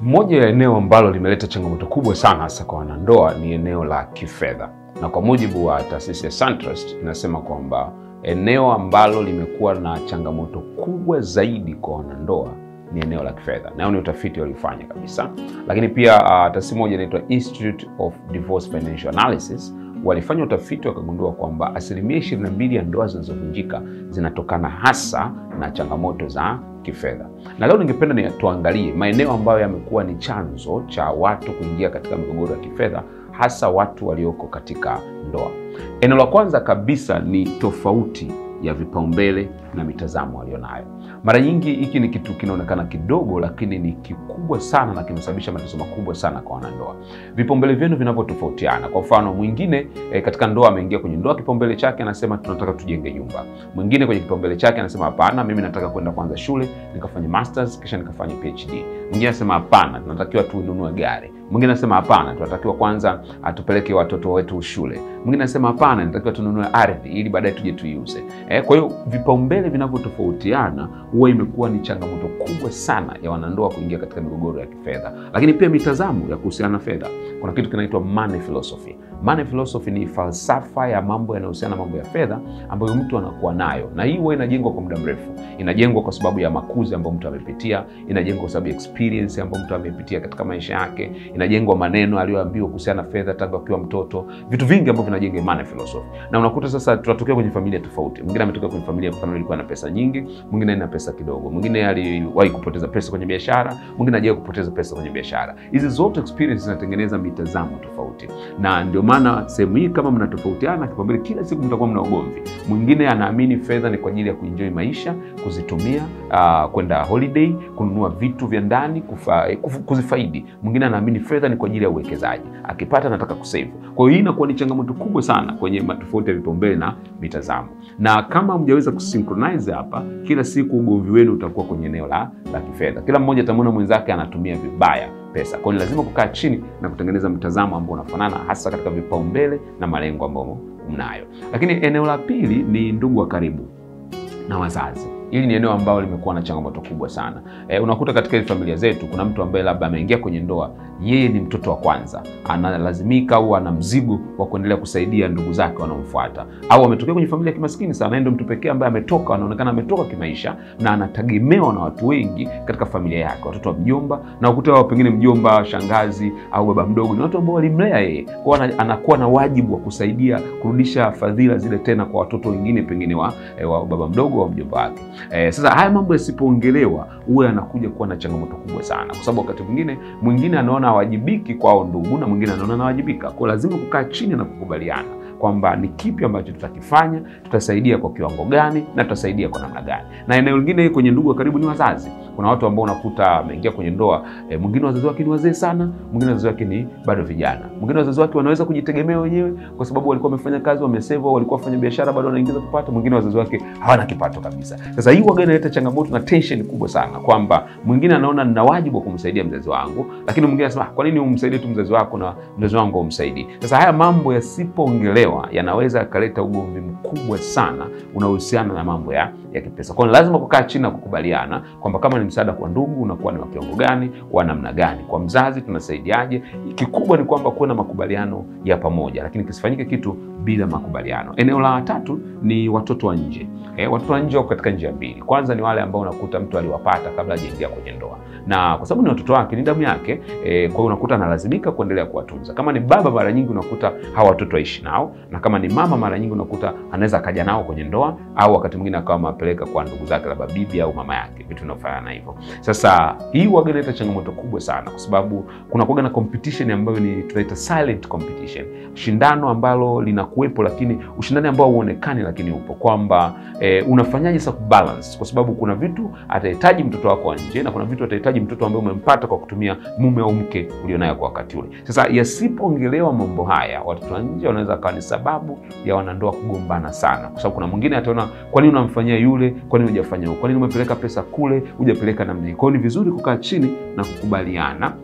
Moja ya eneo ambalo limeleta changamoto kubwa sana hasa kwa wanandoa ni eneo la kifedha, na kwa mujibu wa taasisi ya SunTrust inasema kwamba eneo ambalo limekuwa na changamoto kubwa zaidi kwa wanandoa ni eneo la kifedha, nao ni utafiti waliofanya kabisa. Lakini pia uh, taasisi moja inaitwa Institute of Divorce Financial Analysis walifanya utafiti wakagundua kwamba asilimia 22 ya ndoa zinazovunjika zinatokana hasa na changamoto za kifedha. Na leo ningependa ni tuangalie maeneo ambayo yamekuwa ni chanzo cha watu kuingia katika migogoro ya kifedha, hasa watu walioko katika ndoa. Eneo la kwanza kabisa ni tofauti ya vipaumbele na mitazamo walionayo. Mara nyingi hiki ni kitu kinaonekana kidogo, lakini ni kikubwa sana na kimesababisha matatizo makubwa sana kwa wanandoa. Vipaumbele vyenu vinavyotofautiana. Kwa mfano, mwingine e, katika ndoa ameingia kwenye ndoa, kipaumbele chake anasema tunataka tujenge nyumba. Mwingine kwenye kipaumbele chake anasema hapana, mimi nataka kwenda kwanza shule nikafanye masters kisha nikafanye PhD. Mwingine anasema hapana, tunatakiwa tununue gari. Mwingine anasema hapana, tunatakiwa kwanza atupeleke watoto wetu shule. Mwingine anasema hapana, tunatakiwa tununue ardhi ili baadaye tuje tuiuze. E, kwa hiyo vipaumbele vinavyotofautiana huwa imekuwa ni changamoto kubwa sana ya wanandoa kuingia katika migogoro ya kifedha, lakini pia mitazamo ya kuhusiana na fedha. Kuna kitu kinaitwa money philosophy. Money philosophy ni falsafa ya mambo yanayohusiana na mambo ya fedha ambayo mtu anakuwa nayo, na hii huwa inajengwa kwa muda mrefu. Inajengwa kwa sababu ya makuzi ambayo mtu amepitia, inajengwa kwa sababu ya experience ambayo mtu amepitia katika maisha yake, inajengwa maneno aliyoambiwa kuhusiana na fedha tangu akiwa mtoto, vitu vingi ambavyo vinajenga money philosophy. Na unakuta sasa tunatokea kwenye familia tofauti. Mwingine ametokea kwenye familia mfano ilikuwa na pesa nyingi, mwingine ana pesa kidogo, mwingine aliwahi kupoteza pesa kwenye biashara, mwingine hajawahi kupoteza pesa kwenye biashara. Hizi zote experience zinatengeneza mitazamo tofauti, na ndio maana sehemu hii kama mnatofautiana kipaumbele, kila siku mtakuwa mna ugomvi. Mwingine anaamini fedha ni kwa ajili ya kuenjoy maisha, kuzitumia, uh, kwenda holiday, kununua vitu vya ndani, kufa, kuzifaidi. Mwingine anaamini fedha ni kwa ajili ya uwekezaji, akipata anataka kusave. Kwa hiyo hii inakuwa ni changamoto kubwa sana kwenye tofauti ya vipaumbele na mitazamo, na kama mjaweza kusynchronize hapa, kila siku ugomvi wenu utakuwa kwenye eneo la, la kifedha. Kila mmoja atamwona mwenzake anatumia vibaya pesa. Kwa hiyo lazima kukaa chini na kutengeneza mtazamo ambao unafanana hasa katika vipaumbele na malengo ambayo mnayo. Lakini eneo la pili ni ndugu wa karibu na wazazi. Hili ni eneo ambalo limekuwa na changamoto kubwa sana. E, unakuta katika hizi familia zetu kuna mtu ambaye labda ameingia kwenye ndoa, yeye ni mtoto wa kwanza, analazimika au ana mzigo wa kuendelea kusaidia ndugu zake wanaomfuata, au ametokea kwenye familia ya kimaskini sana, ndio mtu pekee ambaye ametoka, anaonekana ametoka kimaisha na anategemewa na watu wengi katika familia yake, watoto wa mjomba, na ukuta wao pengine mjomba, shangazi au baba mdogo ni watu ambao walimlea yeye, kwa anakuwa na wajibu wa kusaidia kurudisha fadhila zile tena kwa watoto wengine pengine wa, wa baba mdogo au mjomba wake. Eh, sasa haya mambo yasipoongelewa huwa yanakuja kuwa na changamoto kubwa sana, kwa sababu wakati mwingine mwingine anaona hawajibiki kwao ndugu na mwingine anaona anawajibika. Kwa lazima kukaa chini na kukubaliana kwamba ni kipi ambacho tutakifanya, tutasaidia kwa kiwango gani na tutasaidia kwa namna gani. Na eneo lingine kwenye ndugu wa karibu ni wazazi. Kuna watu ambao unakuta ameingia kwenye ndoa e, mwingine wazazi wake ni wazee sana, mwingine wazazi wake ni bado vijana, mwingine wazazi wake wanaweza kujitegemea wenyewe kwa sababu walikuwa wamefanya kazi, wameseva, walikuwa wafanya biashara, bado wanaingiza kipato. Mwingine wazazi wake hawana kipato kabisa. Sasa hii waga inaleta changamoto na tension kubwa sana, kwamba mwingine anaona nina wajibu wa kumsaidia mzazi wangu, lakini mwingine anasema kwa nini umsaidie tu mzazi wako na mzazi wangu umsaidie? Sasa haya mambo yasipoongelewa yanaweza yakaleta ugomvi mkubwa sana unaohusiana na mambo ya, ya kipesa. Kwa hiyo lazima kukaa chini na kukubaliana kwamba kama ni msaada kwa ndugu unakuwa ni wa kiwango gani, wa namna gani, kwa mzazi tunasaidiaje. Kikubwa ni kwamba kuwe na makubaliano ya pamoja, lakini kisifanyike kitu bila makubaliano. Eneo la tatu ni watoto wa nje. Eh, watoto wa nje wako katika njia mbili. Kwanza ni wale ambao unakuta mtu aliwapata kabla hajaingia kwenye ndoa, na kwa sababu ni watoto wake, ni damu yake eh, kwa hiyo unakuta analazimika kuendelea kuwatunza. Kama ni baba, mara nyingi unakuta hawa watoto waishi nao, na kama ni mama, mara nyingi unakuta anaweza akaja nao kwenye ndoa, au wakati mwingine akawa amewapeleka kwa ndugu zake, labda bibi au mama yake, vitu vinavyofanana hivyo. Sasa hii waga inaleta changamoto kubwa sana, kwa sababu kuna kuwaga na competition ambayo ni tunaita silent competition, shindano ambalo linakuwepo, lakini ushindani ambao hauonekani, lakini upo kwamba E, unafanyaje sasa kubalance, kwa sababu kuna vitu atahitaji mtoto wako wa nje na kuna vitu atahitaji mtoto ambaye umempata kwa kutumia mume au mke ulionayo kwa wakati ule. Sasa yasipoongelewa mambo haya, watoto wa nje wanaweza kawa ni sababu ya wanandoa kugombana sana, kwa sababu kuna mwingine ataona, kwa nini unamfanyia yule, kwa nini hujafanya huko, kwa nini umepeleka pesa kule, hujapeleka namna hii. Kwa hiyo ni vizuri kukaa chini na kukubaliana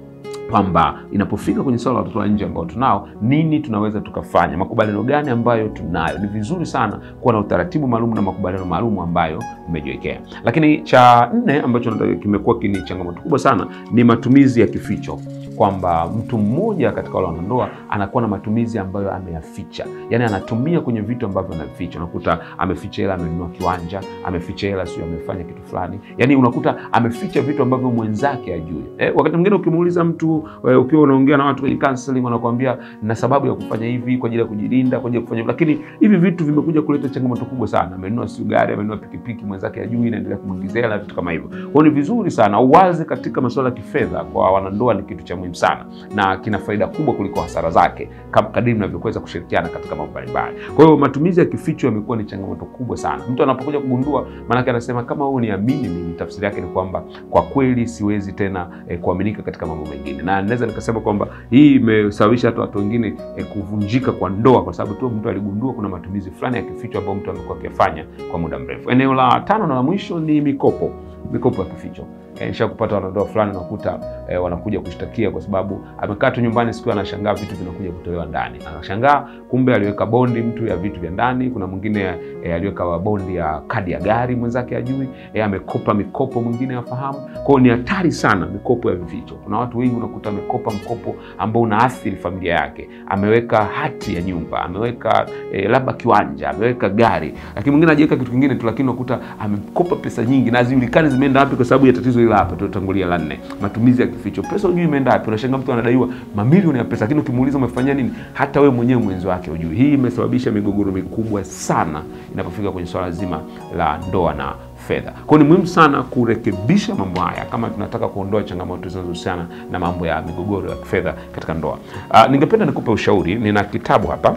kwamba inapofika kwenye swala la watoto wa nje ambao tunao, nini tunaweza tukafanya, makubaliano gani ambayo tunayo. Ni vizuri sana kuwa na utaratibu maalum na makubaliano maalum ambayo umejiwekea. Lakini cha nne ambacho kimekuwa ni changamoto kubwa sana ni matumizi ya kificho kwamba mtu mmoja katika wale wanandoa anakuwa na matumizi ambayo ameyaficha, yaani anatumia kwenye vitu ambavyo anaficha. Unakuta ameficha hela, amenunua kiwanja, ameficha hela, sio amefanya kitu fulani, yaani unakuta ameficha vitu ambavyo mwenzake ajui. Eh, wakati mwingine ukimuuliza mtu eh, ukiwa unaongea na watu kwenye counseling, wanakuambia na sababu ya kufanya hivi kwa ajili ya kujilinda, kwa ajili ya kufanya, lakini hivi vitu vimekuja kuleta changamoto kubwa sana. Amenunua sio gari, amenunua pikipiki, mwenzake ajui, inaendelea kumwingizia hela, vitu kama hivyo. Kwa hiyo ni vizuri sana uwazi katika masuala ya kifedha kwa wanandoa, ni kitu cha muhimu sana na kina faida kubwa kuliko hasara zake kadiri mnavyoweza kushirikiana katika mambo mbalimbali. Kwa hiyo matumizi ya kificho yamekuwa ni changamoto kubwa sana. Mtu anapokuja kugundua, maanake anasema kama wewe uniamini mimi, tafsiri yake ni kwamba kwa kweli siwezi tena eh, kuaminika katika mambo mengine, na naweza nikasema kwamba hii imesababisha hata watu wengine eh, kuvunjika kwa ndoa, kwa sababu tu mtu aligundua kuna matumizi fulani ya kificho ambayo mtu amekuwa akifanya kwa muda mrefu. Eneo la tano na la mwisho ni mikopo, mikopo ya kificho nisha kupata wanandoa fulani unakuta eh, wanakuja kushtakia kwa sababu amekaa tu nyumbani siku anashangaa vitu vinakuja kutolewa ndani, anashangaa kumbe aliweka bondi mtu ya vitu vya ndani. Kuna mwingine eh, aliweka bondi ya kadi ya gari mwenzake ajui, eh, amekopa mikopo mwingine afahamu. Kwa hiyo ni hatari sana mikopo ya vificho. Kuna watu wengi unakuta amekopa mkopo ambao unaathiri familia yake, ameweka hati ya nyumba, ameweka eh, labda kiwanja, ameweka gari, lakini mwingine hajaweka kitu kingine tu, lakini unakuta amekopa pesa nyingi na hazijulikani zimeenda wapi kwa sababu ya tatizo hapa tutangulia la nne, matumizi ya kificho. Pesa hujui imeenda wapi. Unashangaa mtu anadaiwa mamilioni ya pesa, lakini ukimuuliza umefanya nini, hata wewe mwenyewe mwenzi wake hujui. Hii imesababisha migogoro mikubwa sana inapofika kwenye swala zima la ndoa na fedha. Kwa hiyo ni muhimu sana kurekebisha mambo haya kama tunataka kuondoa changamoto zinazohusiana na mambo ya migogoro ya kifedha katika ndoa. Uh, ningependa nikupe ushauri. Nina kitabu hapa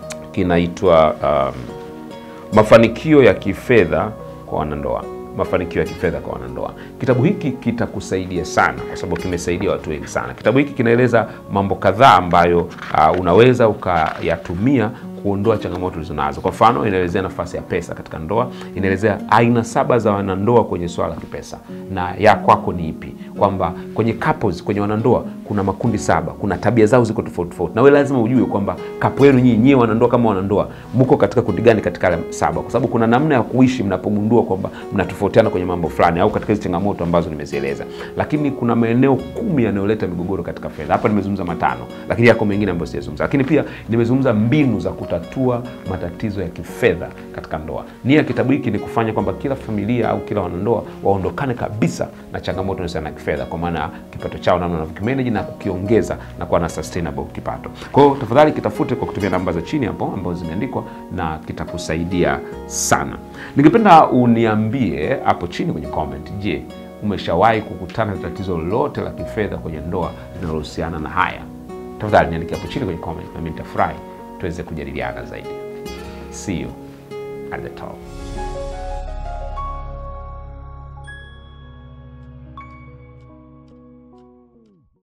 kinaitwa um, Mafanikio ya Kifedha kwa Wanandoa mafanikio ya kifedha kwa wanandoa. Kitabu hiki kitakusaidia sana kwa sababu kimesaidia watu wengi sana. Kitabu hiki kinaeleza mambo kadhaa ambayo uh, unaweza ukayatumia kuondoa changamoto ulizonazo. Kwa mfano, inaelezea nafasi ya pesa katika ndoa, inaelezea aina saba za wanandoa kwenye swala la kipesa na ya kwako ni ipi, kwamba kwenye couples, kwenye wanandoa kuna makundi saba, kuna tabia zao ziko tofauti tofauti, na wewe lazima ujue kwamba kapo yenu nyinyi nyie wanandoa kama wanandoa mko katika kundi gani katika yale saba, kwa sababu kuna namna ya kuishi mnapogundua kwamba mnatofautiana kwenye mambo fulani au katika hizo changamoto ambazo nimezieleza. Lakini kuna maeneo kumi yanayoleta migogoro katika fedha. Hapa nimezungumza matano, lakini yako mengine ambayo sijazungumza. Lakini pia nimezungumza mbinu za kutatua matatizo ya kifedha katika ndoa. Nia ya kitabu hiki ni kufanya kwamba kila familia au kila wanandoa waondokane kabisa na changamoto inayohusiana na kifedha, kwa maana kipato chao namna wanavyokimanage na kukiongeza na kuwa na sustainable kipato. Kwa hiyo tafadhali kitafute kwa kutumia namba za chini hapo ambazo zimeandikwa na kitakusaidia sana. Ningependa uniambie hapo chini kwenye comment, je, umeshawahi kukutana na tatizo lolote la kifedha kwenye ndoa linalohusiana na haya? Tafadhali niandike hapo chini kwenye comment, nami nitafurahi tuweze kujadiliana zaidi. See you at the top.